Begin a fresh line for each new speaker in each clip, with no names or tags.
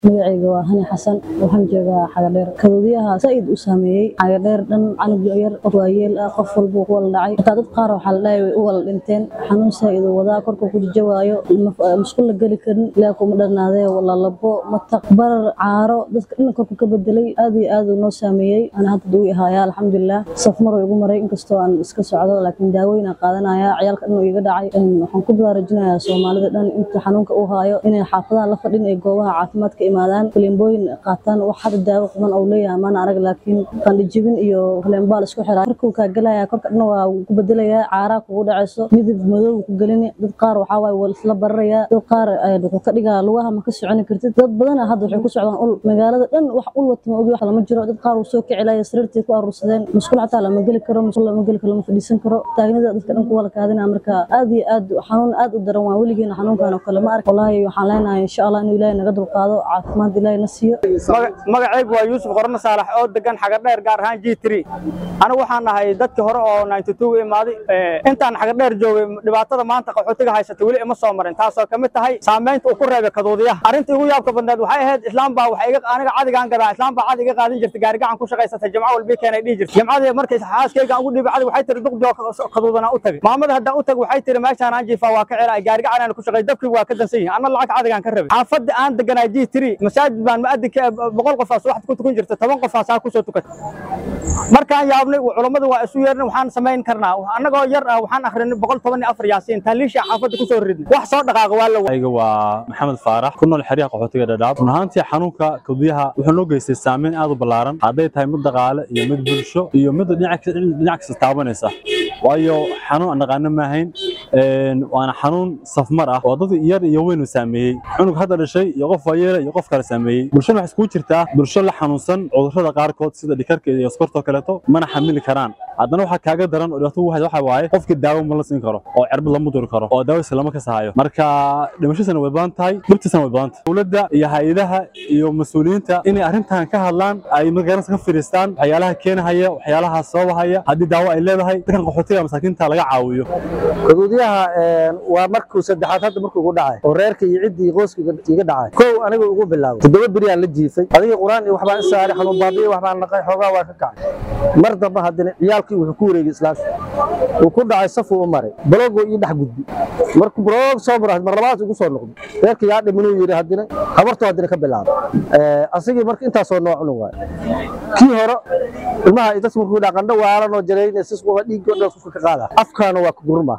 magacayga waa hani xasan waxaan joogaa xagadheer kaduudyaha saaid u saameeyey xagadheer dhan canug yar qof waayeel ah qof walbuu ku wala dhacay xitaa dad qaar waxaa la dhahay way u wala dhinteen xanuun saaid uu wadaa korka ku jajawaayo musqul la geli karin ilaa kuma dhannaadee lalabo mataq barar caaro dadka dhan korku ka bedelay aad iyo aad uu noo saameeyey ana hadda duu ihaya alxamdulilah safmar way igu maray inkastoo aan iska socdo laakiin daawooyin aan qaadanaya ciyaalka dhan uu iga dhacay waxaan ku baraarujinayaa soomaalida dhan inta xanuunka uu haayo inay xaafadaha la fadhin ee goobaha caafimaadka imaadaan faleembooyin qaataan wax hada daawo quman uu leeyahay maana arag laakiin qandhijibin iyo faleembaal isku xiraa korkuu kaa gelaya korka dhan waa ku bedelayaa caaraa kugu dhacayso midab madow ku gelini dad qaar waxaa waaye waa isla bararayaa dad qaar wuxuu ka dhigaa lugaha ma ka soconi kartid dad badana hadda waxay ku socdaan ul magaalada dhan wax ul wata ma ogi wax lama jiro dad qaar uu soo kicilaya sariirtii ku aruursadeen musqul xataa lama geli karo musqul lama geli karo lama fadhiisan karo taagnida dadka dhan ku wala kaadina marka aad iyo aad xanuun aad u daran waa weligeena xanuunkan oo kale ma ark wallaahi waxaan leenahay insha allah inuu ilaahay naga dulqaado caafimaad ilaahay na siiyo
magacaygu waa yuusuf qorno saalax oo degan xagadheer gaar ahaan g three anigu waxaan nahay dadkii hore oo ninety two imaaday intaan xagadheer joogay dhibaatada maanta qaxootiga haysata weli ima soo marin taasoo ka mid tahay saamaynta uu ku reebay kaduudiyaha arrinta igu yaabka badneed waxay ahayd islaam baa waxay aniga cadigaan gadaa islaam baa cadi iga qaadin jirtay gaarigacan ku shaqaysatay jamco walbii keenay dhihi jirtay jamcadii markay xaaskeygaan ugu dhiibay cadi waxay tiri duqdoo kaduudana u tagay maamada haddaan u tag waxay tiri meeshaan aan jiifaa waa ka celaa gaarigacan aan ku shaqay dabkii waa ka dansan yihin anna lacag cadigaan ka rabay xaafadda aan deganaa g three masaajid baan mu'adinka boqol qofaas waxaad ku tukan jirta toban qofaas aa kusoo tukatay markaan yaabnay culammadu waa isu yeernay waxaan samayn karnaa annagoo yar ah waxaan akhrinay boqol toban iyo afar yaasiin taaliisha xaafadda kusoo ridnay wax soo dhaqaaqa waa la
ayga waa maxamed faarax ku nool xeryaha qaxootiga dhadhaab run ahaantii xanuunka kaduyaha wuxuu noo geystay saameyn aad u ballaaran hadday tahay mid dhaqaale iyo mid bulsho iyo mid dhinac kasta taabanaysa waayo xanuun aan dhaqaano maahayn waana xanuun safmar ah oo dad yar iyo weyn uu saameeyey cunug hadda dhashay iyo qof waayeela iyo qof kale saameeyey bulshada waxay iskugu jirtaa bulsho la xanuunsan cudurrada qaarkood sida dhikarka iyo skortoo kaleeto mana xamili karaan haddana waxaa kaaga daran oo dhibaato ugu hayda waxa waaye qofkii daawo ma la siin karo oo cirbad lama duri karo oo daawadiisa lama kasahayo marka dhimashadiisana way badan tahay dhibtiisana way badan tahay dowladda iyo hay-adaha iyo mas-uuliyiinta inay arrintan ka hadlaan ay magaranaysa ka fadhiistaan waxyaalaha keenahaya waxyaalaha sababahaya haddii daawo ay leedahay dadkan qaxootiga masaakiinta laga caawiyo
kaduudyaha waa markuu saddexaad hadda markuu igu dhacay oo reerka iyo ciddii qoyska iga dhacay kow aniga ugu bilaabay toddoba beriyaan la jiifay adiga qur-aan iyo waxbaan isaaray xanuun baabiye waxbaan naqay xoogaa waa ka kacay mar damba haddana ciyaalkii wuxuu ku wareegay islaamka uu ku dhacay safuu u maray balogoo ii dhex gudbi markuu balog soo maro mar labaad ugu soo noqday reerka yaa dhiminuu yidhi haddina habartuu haddina ka bilaabay asigii marka intaasoo noocunu waay kii hore ilmaha dadka markuu dhaa qandho waalanoo jarayna sisquba dhiiggoo dhan qofka ka qaada afkaana waa ka gurma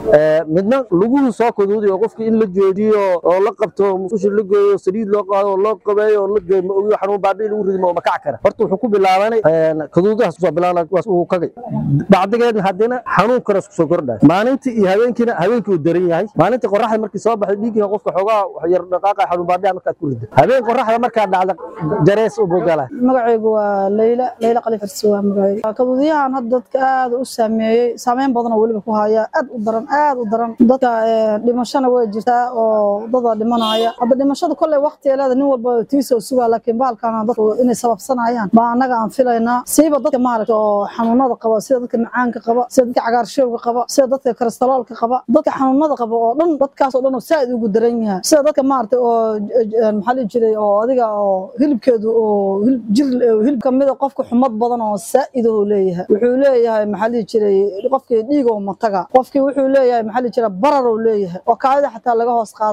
midna luguhu soo kaduuday oo qofka in la joojiyo oo la qabto musqusha la geeyo saliid loo qaado oo loo qabeeyo oo la geeyo ma ogiyo xanuun baabii lagu ridmo ma kac kara horta wuxuu ku bilaabanay kaduudahaas kusoo bilaabana uu kagay bacdigeedna haddina xanuun kale isku soo kordhay maalintii iyo habeenkiina habeenkii uu daran yahay maalintii qoraxda markii soo baxay dhiiggiina qofka xoogaa yar dhaqaaqa xanuun baabiya markaad ku ridda habeen qoraxda markaa dhacda jarees u bogala
magacaygu waa leyla leyla qalifarsi waa magacayga kaduudiyahan hadda dadka aad u saameeyey saameyn badan oo weliba ku haya aad u daran aad u daran dadka dhimashana way jirtaa oo dada dhimanaya hadda dhimashada kolley waqtigeeleeda nin walba tiisoo sugaa laakiin bahalkana dadku inay sababsanayaan baa annaga aan filaynaa siiba dadka maaragta oo xanuunada qaba sida dadka macaanka qaba sida dadka cagaarshowga qaba sida dadka karastaloolka qaba dadka xanuunada qaba oo dhan dadkaas oo dhan oo saaid ugu daran yahay sida dadka maaragta oo maxaa dhihi jiray oo adiga oo hilibkeedu oo hilib jir hilib kamida qofka xumad badan oo saa'id oo leeyahay wuxuu leeyahay maxaa dhihi jiray qofkii dhiig oo mataga qofkii wuxuu leeyahay maxaa dhihi jiray barar oo leeyahay oo kaadida xataa laga hoos qaado